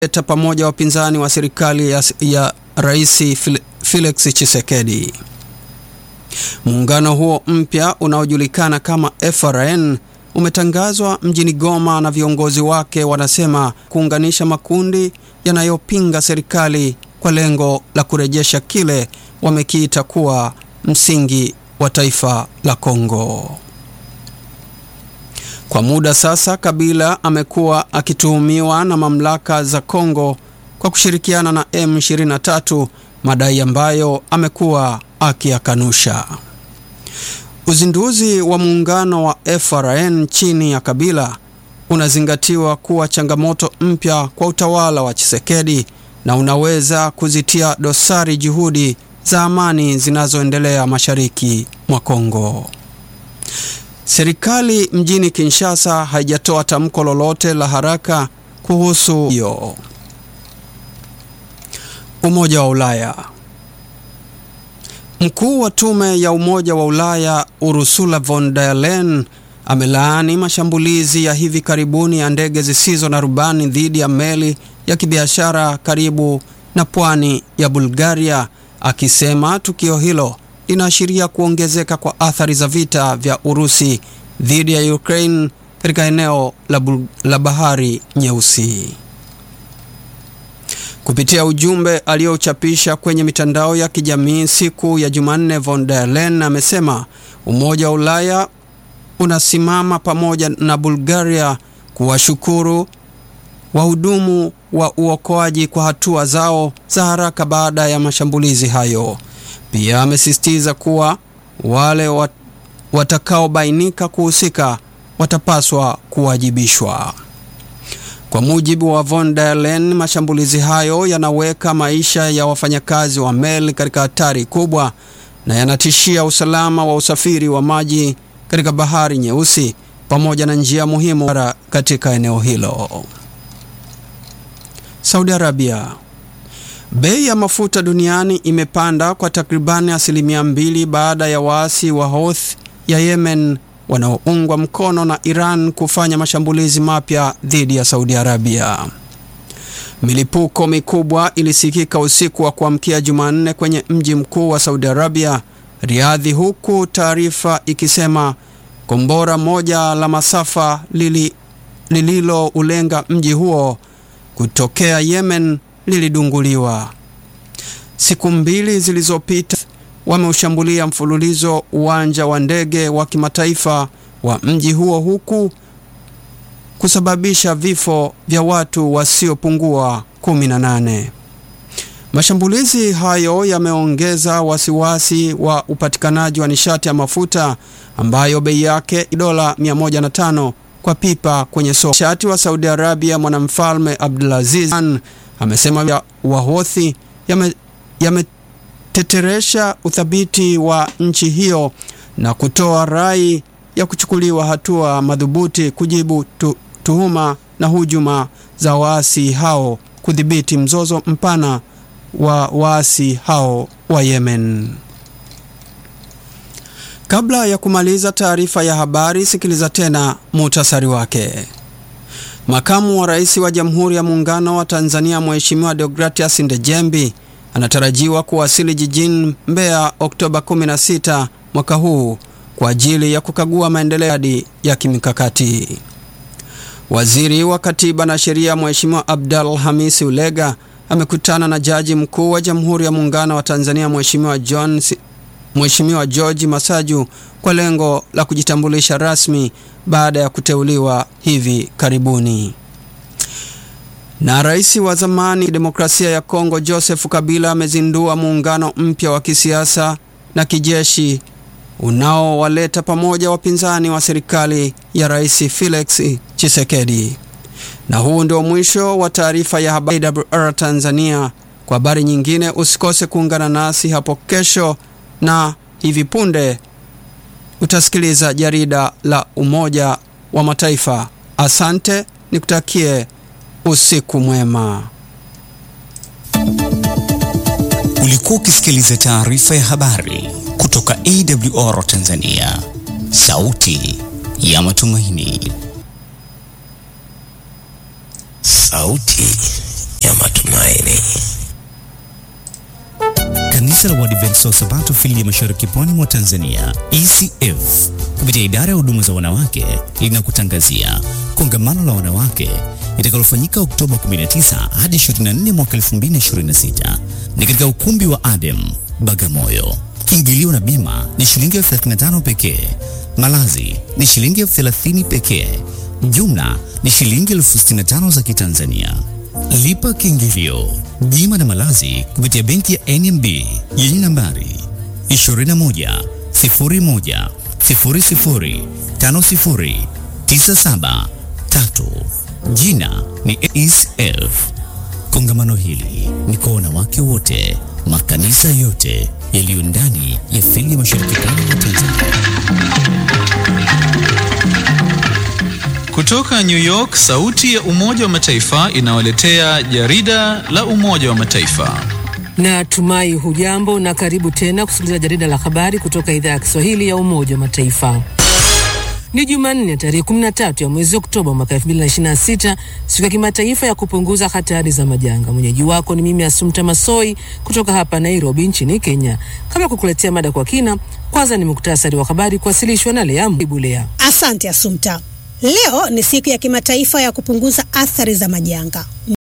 leta pamoja wapinzani wa serikali ya, ya Rais Felix Tshisekedi. Muungano huo mpya unaojulikana kama FRN umetangazwa mjini Goma na viongozi wake wanasema kuunganisha makundi yanayopinga serikali kwa lengo la kurejesha kile wamekiita kuwa msingi wa taifa la Kongo. Kwa muda sasa, Kabila amekuwa akituhumiwa na mamlaka za Kongo kwa kushirikiana na M23, madai ambayo amekuwa akiyakanusha. Uzinduzi wa muungano wa FRN chini ya Kabila unazingatiwa kuwa changamoto mpya kwa utawala wa Tshisekedi na unaweza kuzitia dosari juhudi za amani zinazoendelea mashariki mwa Kongo. Serikali mjini Kinshasa haijatoa tamko lolote la haraka kuhusu hiyo. Umoja wa Ulaya. Mkuu wa tume ya Umoja wa Ulaya Ursula von der Leyen amelaani mashambulizi ya hivi karibuni ya ndege zisizo na rubani dhidi ya meli ya kibiashara karibu na pwani ya Bulgaria, akisema tukio hilo linaashiria kuongezeka kwa athari za vita vya Urusi dhidi ya Ukraine katika eneo la, la Bahari Nyeusi. Kupitia ujumbe aliochapisha kwenye mitandao ya kijamii siku ya Jumanne, von der Leyen amesema Umoja wa Ulaya unasimama pamoja na Bulgaria kuwashukuru wahudumu wa uokoaji kwa hatua zao za haraka baada ya mashambulizi hayo. Pia amesisitiza kuwa wale wat, watakaobainika kuhusika watapaswa kuwajibishwa. Kwa mujibu wa von der Leyen, mashambulizi hayo yanaweka maisha ya wafanyakazi wa meli katika hatari kubwa na yanatishia usalama wa usafiri wa maji katika Bahari Nyeusi pamoja na njia muhimu katika eneo hilo. Saudi Arabia. Bei ya mafuta duniani imepanda kwa takribani asilimia mbili baada ya waasi wa Houthi ya Yemen wanaoungwa mkono na Iran kufanya mashambulizi mapya dhidi ya Saudi Arabia. Milipuko mikubwa ilisikika usiku wa kuamkia Jumanne kwenye mji mkuu wa Saudi Arabia, Riadhi, huku taarifa ikisema kombora moja la masafa lili lililoulenga mji huo kutokea Yemen lilidunguliwa. Siku mbili zilizopita wameushambulia mfululizo uwanja wa ndege wa kimataifa wa mji huo huku kusababisha vifo vya watu wasiopungua 18. Mashambulizi hayo yameongeza wasiwasi wa upatikanaji wa nishati ya mafuta ambayo bei yake dola 105 kwa pipa kwenye soko. Nishati wa Saudi Arabia mwanamfalme Abdulaziz amesema Wahothi yameteteresha yame uthabiti wa nchi hiyo na kutoa rai ya kuchukuliwa hatua madhubuti kujibu tu, tuhuma na hujuma za waasi hao kudhibiti mzozo mpana wa waasi hao wa Yemen. Kabla ya kumaliza taarifa ya habari, sikiliza tena muhtasari wake. Makamu wa Rais wa Jamhuri ya Muungano wa Tanzania Mheshimiwa Deogratias Ndejembi anatarajiwa kuwasili jijini Mbeya Oktoba 16 mwaka huu kwa ajili ya kukagua maendeleo ya kimikakati. Waziri wa Katiba na Sheria Mheshimiwa Abdal Hamisi Ulega amekutana na Jaji Mkuu wa Jamhuri ya Muungano wa Tanzania Mheshimiwa John Mheshimiwa George Masaju kwa lengo la kujitambulisha rasmi baada ya kuteuliwa hivi karibuni. Na rais wa zamani demokrasia ya Kongo Joseph Kabila amezindua muungano mpya wa kisiasa na kijeshi unaowaleta pamoja wapinzani wa serikali ya Rais Felix Tshisekedi. Na huu ndio mwisho wa taarifa ya habari AWR Tanzania. Kwa habari nyingine usikose kuungana nasi hapo kesho na hivi punde utasikiliza jarida la Umoja wa Mataifa. Asante, nikutakie usiku mwema. Ulikuwa ukisikiliza taarifa ya habari kutoka AWR Tanzania, sauti ya matumaini. Sauti Tumaini. Kanisa la Waadventista wa Sabato fili ya Mashariki Pwani mwa Tanzania, ECF, kupitia idara ya huduma za wanawake linakutangazia kongamano la wanawake litakalofanyika Oktoba 19 hadi 24 mwaka 2026 ni katika ukumbi wa Adem Bagamoyo. Kiingilio na bima ni shilingi elfu 35 pekee. Malazi ni shilingi elfu 30 pekee. Jumla ni shilingi elfu 65 za Kitanzania. Lipa kiingilio, bima na malazi kupitia benki ya NMB yenye nambari 21 01 00 50 97 3. Jina ni ECF. Kongamano hili ni kwa wanawake wote, makanisa yote yaliyo ndani ya fili ya Mashariki Pwani mwa Tanzania. Kutoka New York, sauti ya Umoja wa Mataifa inawaletea jarida la Umoja wa Mataifa. Na tumai hujambo na karibu tena kusikiliza jarida la habari kutoka idhaa ya Kiswahili ya Umoja wa Mataifa. Ni Jumanne tarehe 13 ya mwezi Oktoba mwaka 2026, siku ya kimataifa ya kupunguza hatari za majanga. Mwenyeji wako ni mimi Asumta Masoi kutoka hapa Nairobi nchini Kenya. Kabla kukuletea mada kwa kina, kwanza ni muktasari wa habari kuwasilishwa na Lea Ibulea. Asante Asumta. Leo ni siku ya kimataifa ya kupunguza athari za majanga.